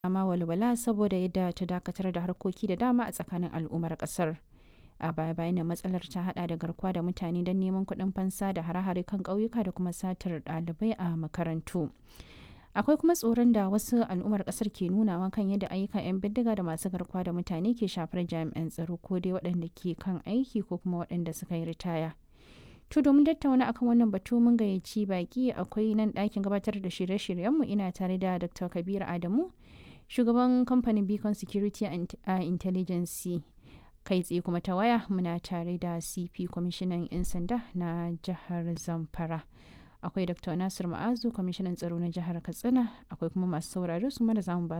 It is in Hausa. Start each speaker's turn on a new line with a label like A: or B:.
A: ma walwala saboda yadda ta dakatar da harkoki da dama a tsakanin al'ummar kasar a baya bayan da matsalar ta hada da garkuwa da mutane don neman kuɗin fansa da hare-hare kan ƙauyuka da kuma satar ɗalibai a makarantu akwai kuma tsoron da wasu al'ummar kasar ke nunawa kan yadda ayyukan 'yan bindiga da masu garkuwa da mutane ke shafar jami'an tsaro ko dai waɗanda ke kan aiki ko kuma waɗanda suka yi ritaya to domin tattauna akan wannan batu mun gayyaci baki akwai nan ɗakin gabatar da shirye-shiryenmu ina tare da dr kabir adamu shugaban kamfanin beacon security and intelligence kai tsaye kuma ta waya muna tare da cp kwamishinan 'yan sanda na jihar zamfara akwai dr nasir ma'azu kwamishinan tsaro na jihar katsina akwai kuma masu saurare su mara zamu ba